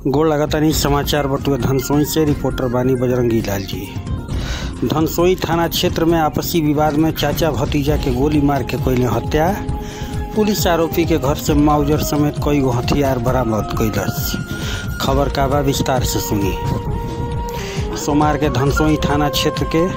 गोड़ लगातानी समाचार बटुए धनसोई से रिपोर्टर बानी बजरंगी लाल जी धनसोई थाना क्षेत्र में आपसी विवाद में चाचा भतीजा के गोली मार के कैले हत्या पुलिस आरोपी के घर से माउजर समेत कई गो हथियार बरामद कैलस खबर का बा विस्तार से सुनी सोमवार के धनसोई थाना क्षेत्र के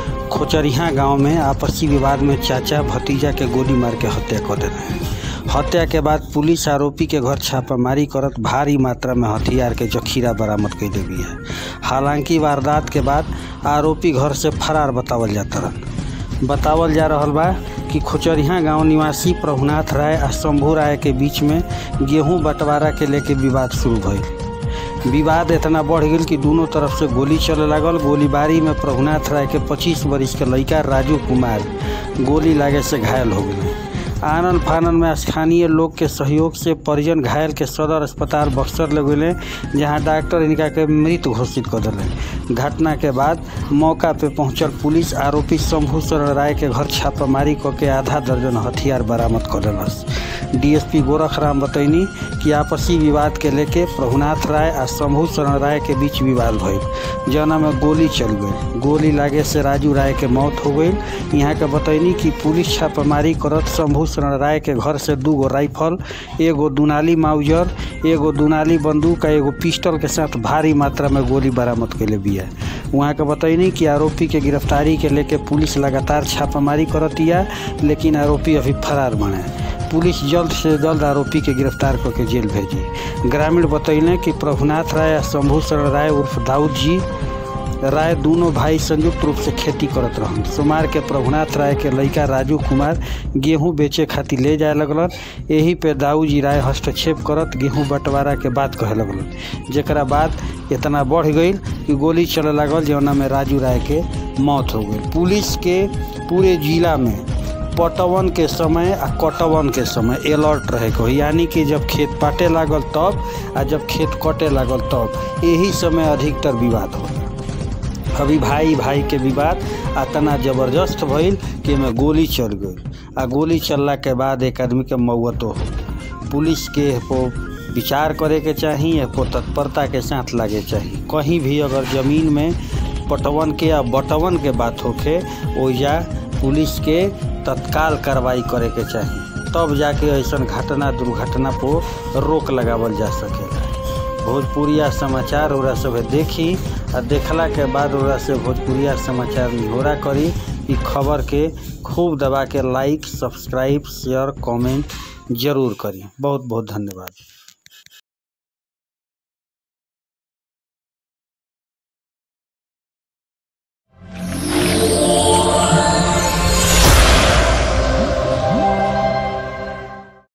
खोचरिहा गांव में आपसी विवाद में चाचा भतीजा के गोली मार के हत्या कर देने हत्या के बाद पुलिस आरोपी के घर छापामारी करत भारी मात्रा में हथियार के जखीरा बरामद कैले भी है हालांकि वारदात के बाद आरोपी घर से फरार बतावल जाता रहल बतावल जा रहल बा कि खोचरिहा गांव निवासी प्रभुनाथ राय आ शंभू राय के बीच में गेहूं बंटवारा के लेके विवाद शुरू भइल विवाद इतना बढ़ गई कि दोनों तरफ से गोली चले लागल गोलीबारी में प्रभुनाथ राय के 25 वर्ष के लड़का राजू कुमार गोली लागे से घायल हो गए आनन फानन में स्थानीय लोग के सहयोग से परिजन घायल के सदर अस्पताल बक्सर ले गए जहाँ डॉक्टर इनका के मृत घोषित कर दिले घटना के बाद मौका पे पहुंचल पुलिस आरोपी शंभू शरण राय के घर छापामारी क के आधा दर्जन हथियार बरामद कर दिलस डीएसपी गोरख राम बतैनी कि आपसी विवाद के लेके प्रभुनाथ राय आ शंभू शरण राय के बीच विवाद भइल जना में गोली चल गई गोली लागे से राजू राय के मौत हो गई यहाँ के बतैनी कि पुलिस छापामारी करत शंभू शरण राय के घर से दू गो राइफल एगो दुनाली माउजर एगो दुनाली बंदूक आ एगो पिस्टल के साथ भारी मात्रा में गोली बरामद कैले बिया वहाँ के बतैनी कि आरोपी के गिरफ्तारी के लेके पुलिस लगातार छापामारी करतिया लेकिन आरोपी अभी फरार बने पुलिस जल्द से जल्द आरोपी के गिरफ्तार करके जेल भेजी ग्रामीण बतैले कि प्रभुनाथ राय आ शंभू शरण राय उर्फ दाऊद जी राय दोनों भाई संयुक्त रूप से खेती करत रहन सोमार के प्रभुनाथ राय के लड़का राजू कुमार गेहूं बेचे खातिर ले जाए लगलन यही पे दाऊ जी राय हस्तक्षेप करत गेहूं बंटवारा के बात कहे लगलन जेकरा बाद इतना बढ़ गई कि गोली चले लागल जौना में राजू राय के मौत हो गई पुलिस के पूरे जिला में पटवन के समय आ कटवन के समय अलर्ट रहे को यानी कि जब खेत पाटे लागल तब आ जब खेत कटे लागल तब यही समय अधिकतर विवाद हो अभी भाई भाई के विवाद इतना जबरदस्त भइल कि एमे गोली चल गई आ गोली चलला के बाद एक आदमी के मौतो हो पुलिस के पो विचार करे के चाही पो तत्परता के साथ लागे चाही कहीं भी अगर जमीन में पटवन के या बटवन के बात होखे ओइजा पुलिस के तत्काल कार्रवाई करे के चाही तब जाके ऐसा घटना दुर्घटना पर रोक लगावल जा सकेला भोजपुरिया समाचार ओरा सब देखी आ देखला के बाद ओरा से भोजपुरिया समाचार निहोरा करी ई खबर के खूब दबा के लाइक सब्सक्राइब शेयर कमेंट जरूर करी बहुत बहुत धन्यवाद